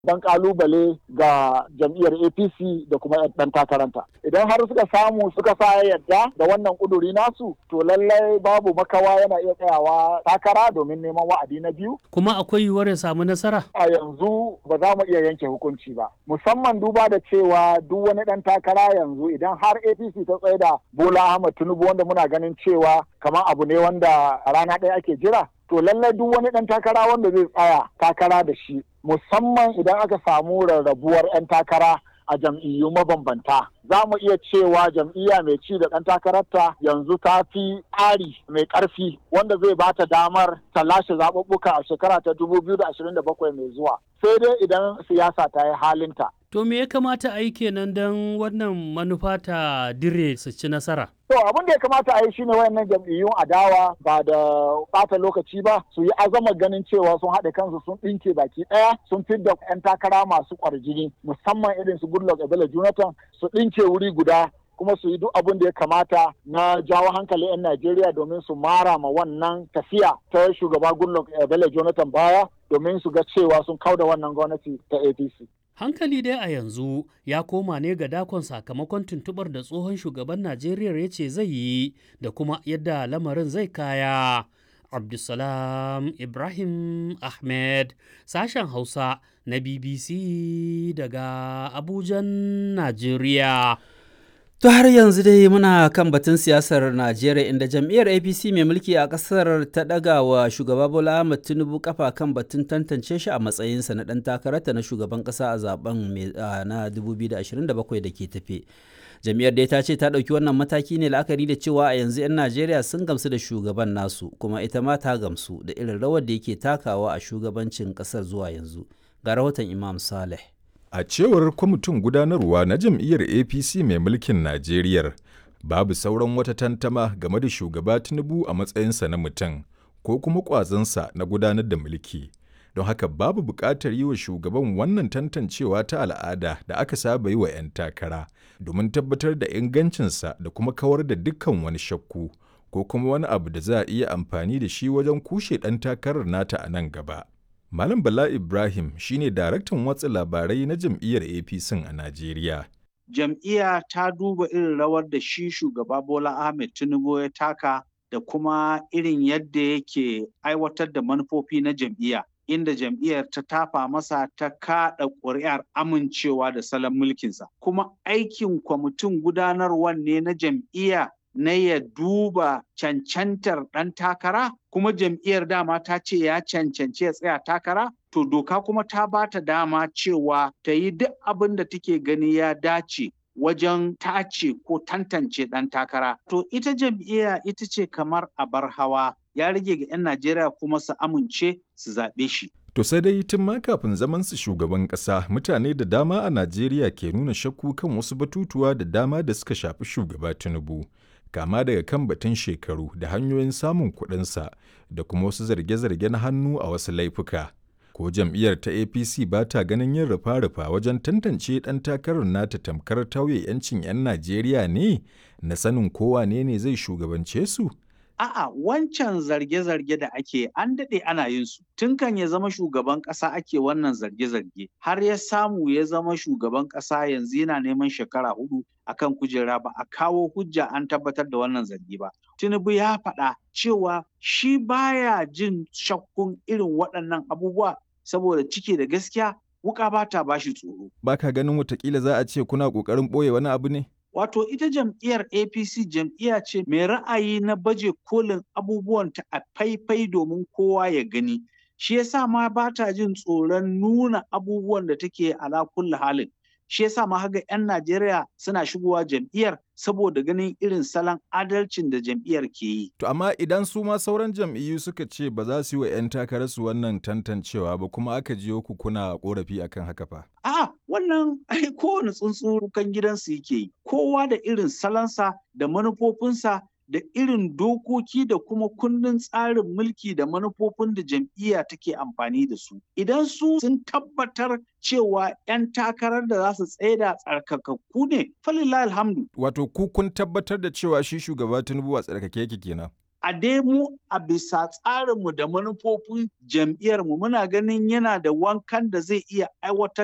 dan kalubale ga jam'iyyar apc da kuma ɗan takaranta idan har suka samu suka sa yadda da wannan kuduri nasu to lallai babu makawa yana iya tsayawa takara domin neman wa'adi na biyu kuma akwai yiwuwar ya samu nasara a yanzu ba za mu iya yanke hukunci ba musamman duba da cewa duk wani ɗan takara yanzu idan har apc ta tsaye da bola ahmad tinubu wanda muna ganin cewa kamar abu ne wanda a rana ɗaya ake jira to lallai duk wani ɗan takara wanda zai tsaya takara da shi musamman idan aka samu rarrabuwar 'yan takara a jam'iyyu mabambanta za mu iya cewa jam'iyya mai ci da ɗan takararta yanzu ta fi tsari mai ƙarfi wanda zai ba ta damar ta lashe zaɓuɓɓuka a shekara ta 2027 mai zuwa sai dai idan siyasa ta yi halinta To me ya kamata a yi kenan don wannan manufa ta dire su ci nasara? To abin da ya kamata a yi shine wayannan jam'iyyun adawa ba da bata lokaci ba su yi azama ganin cewa sun haɗe kansu sun ɗinke baki ɗaya sun fidda 'yan takara masu ƙwarjini musamman irin su Goodluck Ebele Jonathan su ɗinke wuri guda kuma su yi duk abin da ya kamata na jawo hankali 'yan Najeriya domin su mara ma wannan tafiya ta shugaba Goodluck Ebele Jonathan baya domin su ga cewa sun kauda wannan gwamnati ta APC. Hankali dai a yanzu ya koma ne ga dakon sakamakon tuntubar da tsohon shugaban Najeriya ya ce zai yi da kuma yadda lamarin zai kaya. Abdulsalam Ibrahim Ahmed sashen Hausa na BBC daga Abujan, Najeriya. To har yanzu dai muna kan batun siyasar Najeriya inda jam'iyyar APC mai mulki a ƙasar ta ɗaga wa shugaba Bola Ahmed Tinubu kafa kan batun tantance shi a matsayinsa na ɗan takararta na shugaban ƙasa a zaben na 2027 da ke tafe. Jam'iyyar dai ta ce ta ɗauki wannan mataki ne la'akari da cewa a yanzu 'yan Najeriya sun gamsu da shugaban nasu kuma ita ma ta gamsu da irin rawar da yake takawa a shugabancin ƙasar zuwa yanzu. Ga rahoton Imam Saleh. A cewar kwamitin gudanarwa na jam'iyyar APC mai mulkin Najeriya, babu sauran wata tantama game da shugaba Tinubu a matsayinsa na mutum ko kuma ƙwazonsa na gudanar da mulki. Don haka babu buƙatar yi wa shugaban wannan tantancewa ta al'ada da aka saba yi wa 'yan takara domin tabbatar da ingancinsa da kuma kawar da dukkan wani shakku ko kuma wani abu da za a iya amfani da shi wajen kushe ɗan takarar nata a nan gaba. Malam Bala Ibrahim shine daraktan watsa labarai na jam'iyyar APC a Najeriya. Jam'iyya ta duba irin rawar da shi shugaba Bola Ahmed Tinubu ya taka da kuma irin yadda yake aiwatar da manufofi na jam'iyya. Inda jam'iyyar ta tafa masa ta kaɗa ƙuri'ar amincewa da salon mulkinsa. Kuma aikin kwamitin gudanarwar ne na jam'iyya na ya duba cancantar ɗan takara kuma jam'iyyar dama ta ce ya cancanci ya tsaya takara to doka kuma ta ba ta dama cewa ta yi duk abin da take gani ya dace wajen tace ko tantance ɗan takara to ita jam'iyya ita ce kamar abar hawa ya rage ga 'yan najeriya kuma su amince su zaɓe shi To sai dai tun ma kafin zaman su shugaban ƙasa mutane da dama a Najeriya ke nuna shakku kan wasu batutuwa da dama da suka shafi shugaba Tinubu. kama daga kan batun shekaru da hanyoyin samun kuɗinsa da kuma wasu zarge-zarge na hannu a wasu laifuka. Ko jam'iyyar ta APC ba ta ganin yin rufa-rufa wajen tantance ɗan takarar nata tamkar tauye 'yancin 'yan Najeriya ne na sanin kowa ne ne zai shugabance su? A'a wancan zarge-zarge da ake an daɗe ana yin su. Tun kan ya zama shugaban ƙasa ake wannan zarge-zarge. Har ya samu ya zama shugaban ƙasa yanzu yana neman shekara hudu akan kujera ba a kawo hujja an tabbatar da wannan zargi ba. Tinubu ya faɗa cewa shi baya jin shakkun irin waɗannan abubuwa saboda ciki da gaskiya wuka ba ta bashi tsoro. Ba ka ganin watakila za a ce kuna ƙoƙarin ɓoye wani abu ne? Wato ita jam'iyyar APC jam'iyya ce mai ra'ayi na baje kolin abubuwanta a faifai domin kowa ya gani. Shi yasa ma ba ta jin tsoron nuna abubuwan da take ala kulli halin. Shi yasa ma haga 'yan Najeriya suna shigowa jam'iyyar saboda ganin irin salon adalcin da jam'iyyar ke yi. To amma idan su ma sauran jam'iyyu suka ce ba za su yi wa 'yan takararsu wannan tantancewa ba kuma aka jiyo ku kuna korafi akan haka fa. A'a wannan ai kowane tsuntsu kan gidansu yake yi. Kowa da irin salonsa da manufofinsa da irin dokoki da kuma kundin tsarin mulki da manufofin da jam'iyya take amfani da su. Idan su sun tabbatar cewa 'yan takarar da za su tsaida tsarkakakku ne, falillah alhamdu. Wato ku kun tabbatar da cewa shi shugaba Tinubu a tsarkake yake kenan. a dai mu a bisa tsarinmu da manufofin jam'iyyarmu muna ganin yana da wankan da zai iya aiwatar